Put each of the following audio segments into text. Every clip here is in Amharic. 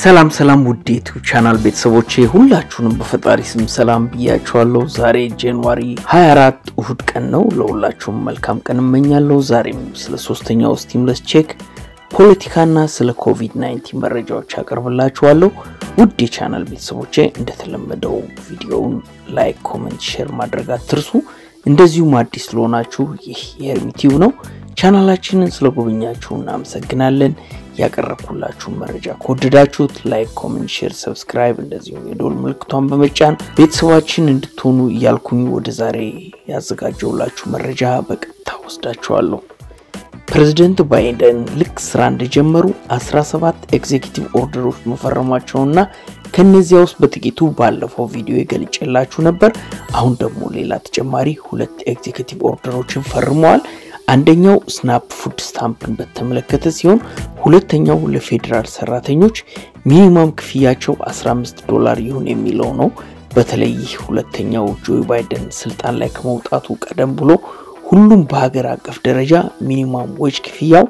ሰላም ሰላም ውድ ዩቲዩብ ቻናል ቤተሰቦቼ ሁላችሁንም በፈጣሪ ስም ሰላም ብያችኋለሁ። ዛሬ ጃንዋሪ 24 እሁድ ቀን ነው። ለሁላችሁም መልካም ቀን እመኛለሁ። ዛሬም ስለ ሶስተኛው ስቲሙለስ ቼክ ፖለቲካና ስለ ኮቪድ-19 መረጃዎች አቀርብላችኋለሁ። ውድ የቻናል ቤተሰቦቼ እንደተለመደው ቪዲዮውን ላይክ፣ ኮመንት፣ ሼር ማድረግ አትርሱ። እንደዚሁም አዲስ ስለሆናችሁ ይህ የኤርሚቲው ነው። ቻናላችንን ስለጎበኛችሁ እናመሰግናለን። ያቀረብኩላችሁን መረጃ ከወደዳችሁት ላይክ፣ ኮሜንት፣ ሼር፣ ሰብስክራይብ እንደዚሁም የደወል ምልክቷን በመጫን ቤተሰባችን እንድትሆኑ እያልኩኝ ወደ ዛሬ ያዘጋጀውላችሁ መረጃ በቀጥታ ወስዳችኋለሁ። ፕሬዚደንት ባይደን ልክ ስራ እንደጀመሩ 17 ኤግዜኪቲቭ ኦርደሮች መፈረማቸውና ከነዚያ ውስጥ በጥቂቱ ባለፈው ቪዲዮ የገልጬላችሁ ነበር። አሁን ደግሞ ሌላ ተጨማሪ ሁለት ኤግዜኪቲቭ ኦርደሮችን ፈርመዋል። አንደኛው ስናፕ ፉድ ስታምፕን በተመለከተ ሲሆን ሁለተኛው ለፌዴራል ሰራተኞች ሚኒማም ክፍያቸው 15 ዶላር ይሁን የሚለው ነው። በተለይ ሁለተኛው ጆ ባይደን ስልጣን ላይ ከመውጣቱ ቀደም ብሎ ሁሉም በሀገር አቀፍ ደረጃ ሚኒማም ዌጅ ክፍያው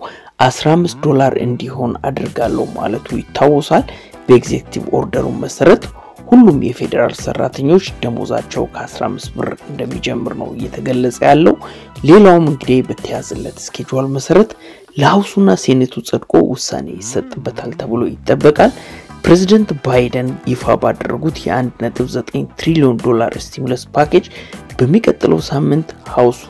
15 ዶላር እንዲሆን አድርጋለሁ ማለቱ ይታወሳል። በኤግዜክቲቭ ኦርደሩ መሰረት ሁሉም የፌዴራል ሰራተኞች ደሞዛቸው ከ15 ብር እንደሚጀምር ነው እየተገለጸ ያለው። ሌላውም እንግዲህ በተያዘለት ስኬጁል መሰረት ለሀውሱና ሴኔቱ ጸድቆ ውሳኔ ይሰጥበታል ተብሎ ይጠበቃል። ፕሬዚደንት ባይደን ይፋ ባደረጉት የ1.9 ትሪሊዮን ዶላር ስቲሙለስ ፓኬጅ በሚቀጥለው ሳምንት ሀውሱ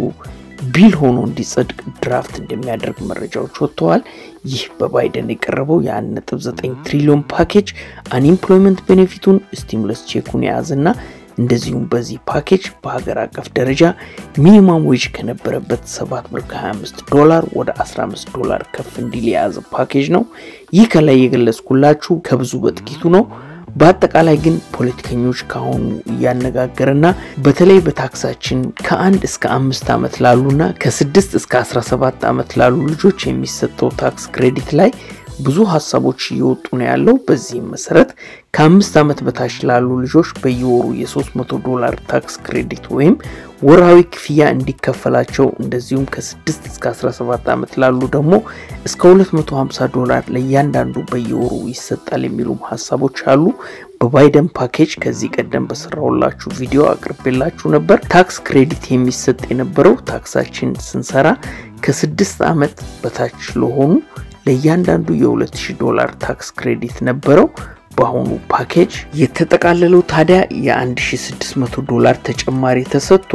ቢል ሆኖ እንዲጸድቅ ድራፍት እንደሚያደርግ መረጃዎች ወጥተዋል። ይህ በባይደን የቀረበው የ1.9 ትሪሊዮን ፓኬጅ አንኢምፕሎይመንት ቤኔፊቱን ስቲሙለስ ቼኩን የያዘና እንደዚሁም በዚህ ፓኬጅ በሀገር አቀፍ ደረጃ ሚኒማም ዌጅ ከነበረበት 7 ብር ከ25 ዶላር ወደ 15 ዶላር ከፍ እንዲል የያዘ ፓኬጅ ነው። ይህ ከላይ የገለጽኩላችሁ ከብዙ በጥቂቱ ነው። በአጠቃላይ ግን ፖለቲከኞች ከአሁኑ እያነጋገረና በተለይ በታክሳችን ከአንድ እስከ አምስት ዓመት ላሉና ከስድስት እስከ 17 ዓመት ላሉ ልጆች የሚሰጠው ታክስ ክሬዲት ላይ ብዙ ሀሳቦች እየወጡ ነው ያለው። በዚህም መሰረት ከአምስት ዓመት በታች ላሉ ልጆች በየወሩ የ300 ዶላር ታክስ ክሬዲት ወይም ወርሃዊ ክፍያ እንዲከፈላቸው እንደዚሁም ከ6 እስከ 17 ዓመት ላሉ ደግሞ እስከ 250 ዶላር ለእያንዳንዱ በየወሩ ይሰጣል የሚሉም ሀሳቦች አሉ። በባይደን ፓኬጅ ከዚህ ቀደም በሰራውላችሁ ቪዲዮ አቅርቤላችሁ ነበር። ታክስ ክሬዲት የሚሰጥ የነበረው ታክሳችን ስንሰራ ከስድስት ዓመት በታች ለሆኑ ለእያንዳንዱ የ2000 ዶላር ታክስ ክሬዲት ነበረው። በአሁኑ ፓኬጅ የተጠቃለለው ታዲያ የ1600 ዶላር ተጨማሪ ተሰጥቶ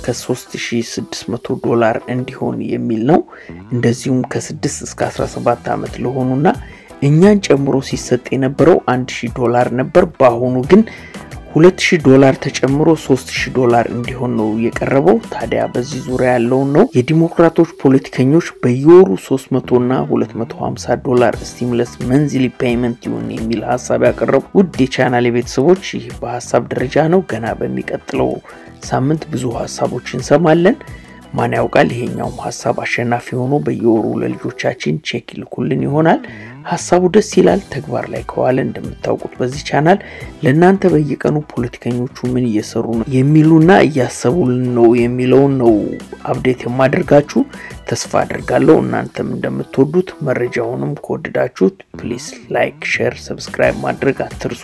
ከ3600 ዶላር እንዲሆን የሚል ነው። እንደዚሁም ከ6 እስከ 17 ዓመት ለሆኑና እኛን ጨምሮ ሲሰጥ የነበረው 1000 ዶላር ነበር። በአሁኑ ግን 2000 ዶላር ተጨምሮ 3000 ዶላር እንዲሆን ነው የቀረበው። ታዲያ በዚህ ዙሪያ ያለውን ነው የዲሞክራቶች ፖለቲከኞች በየወሩ 300 እና 250 ዶላር ስቲሙለስ መንዝሊ ፔይመንት ይሁን የሚል ሀሳብ ያቀረቡ ውድ የቻናል ቤተሰቦች፣ ይህ በሀሳብ ደረጃ ነው። ገና በሚቀጥለው ሳምንት ብዙ ሀሳቦች እንሰማለን። ማን ያውቃል ይሄኛውም ሀሳብ አሸናፊ ሆኖ በየወሩ ለልጆቻችን ቼክ ይልኩልን ይሆናል። ሀሳቡ ደስ ይላል። ተግባር ላይ ከዋለ እንደምታውቁት በዚህ ቻናል ለእናንተ በየቀኑ ፖለቲከኞቹ ምን እየሰሩ ነው የሚሉና እያሰቡልን ነው የሚለውን ነው አፕዴት የማደርጋችሁ። ተስፋ አደርጋለሁ እናንተም እንደምትወዱት። መረጃውንም ከወደዳችሁት ፕሊስ ላይክ፣ ሼር፣ ሰብስክራይብ ማድረግ አትርሱ።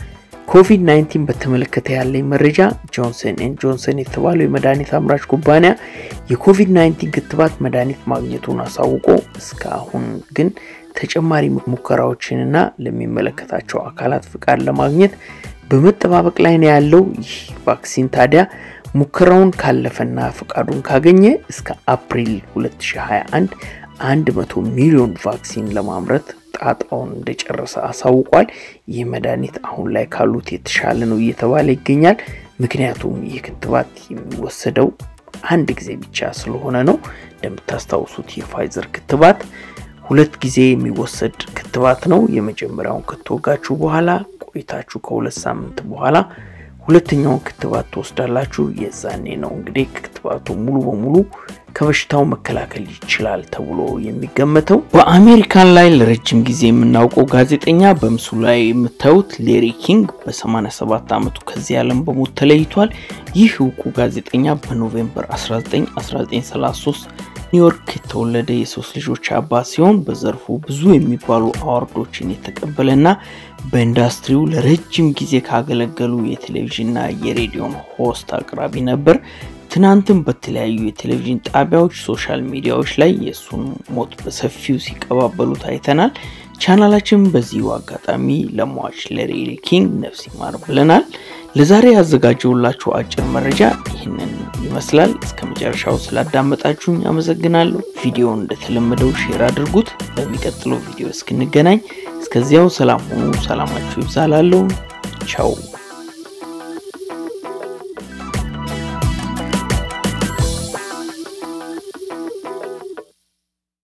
ኮቪድ-19 በተመለከተ ያለኝ መረጃ ጆንሰን ኤንድ ጆንሰን የተባለው የመድኃኒት አምራች ኩባንያ የኮቪድ-19 ክትባት መድኃኒት ማግኘቱን አሳውቆ እስካሁን ግን ተጨማሪ ሙከራዎችንና ለሚመለከታቸው አካላት ፍቃድ ለማግኘት በመጠባበቅ ላይ ነው ያለው። ይህ ቫክሲን ታዲያ ሙከራውን ካለፈና ፍቃዱን ካገኘ እስከ አፕሪል 2021 100 ሚሊዮን ቫክሲን ለማምረት ጣጣውን እንደጨረሰ አሳውቋል። ይህ መድኃኒት አሁን ላይ ካሉት የተሻለ ነው እየተባለ ይገኛል። ምክንያቱም ይህ ክትባት የሚወሰደው አንድ ጊዜ ብቻ ስለሆነ ነው። እንደምታስታውሱት የፋይዘር ክትባት ሁለት ጊዜ የሚወሰድ ክትባት ነው። የመጀመሪያውን ከተወጋችሁ በኋላ ቆይታችሁ ከሁለት ሳምንት በኋላ ሁለተኛውን ክትባት ትወስዳላችሁ። የዛኔ ነው እንግዲህ ክትባቱ ሙሉ በሙሉ ከበሽታው መከላከል ይችላል ተብሎ የሚገመተው። በአሜሪካን ላይ ለረጅም ጊዜ የምናውቀው ጋዜጠኛ በምስሉ ላይ የምታዩት ሌሪ ኪንግ በ87 ዓመቱ ከዚህ ዓለም በሞት ተለይቷል። ይህ እውቁ ጋዜጠኛ በኖቬምበር 19 1933 ኒውዮርክ የተወለደ የሶስት ልጆች አባት ሲሆን በዘርፉ ብዙ የሚባሉ አዋርዶችን የተቀበለና በኢንዱስትሪው ለረጅም ጊዜ ካገለገሉ የቴሌቪዥንና የሬዲዮን ሆስት አቅራቢ ነበር። ትናንትም በተለያዩ የቴሌቪዥን ጣቢያዎች፣ ሶሻል ሚዲያዎች ላይ የእሱን ሞት በሰፊው ሲቀባበሉት አይተናል። ቻናላችን በዚሁ አጋጣሚ ለሟች ለሬሪ ኪንግ ነፍስ ይማር ብለናል። ለዛሬ ያዘጋጀውላችሁ አጭር መረጃ ይህንን ይመስላል። እስከ መጨረሻው ስላዳመጣችሁኝ አመሰግናለሁ። ቪዲዮውን እንደተለመደው ሼር አድርጉት። በሚቀጥለው ቪዲዮ እስክንገናኝ እስከዚያው ሰላም ሁኑ። ሰላማችሁ ይብዛላለሁ። ቻው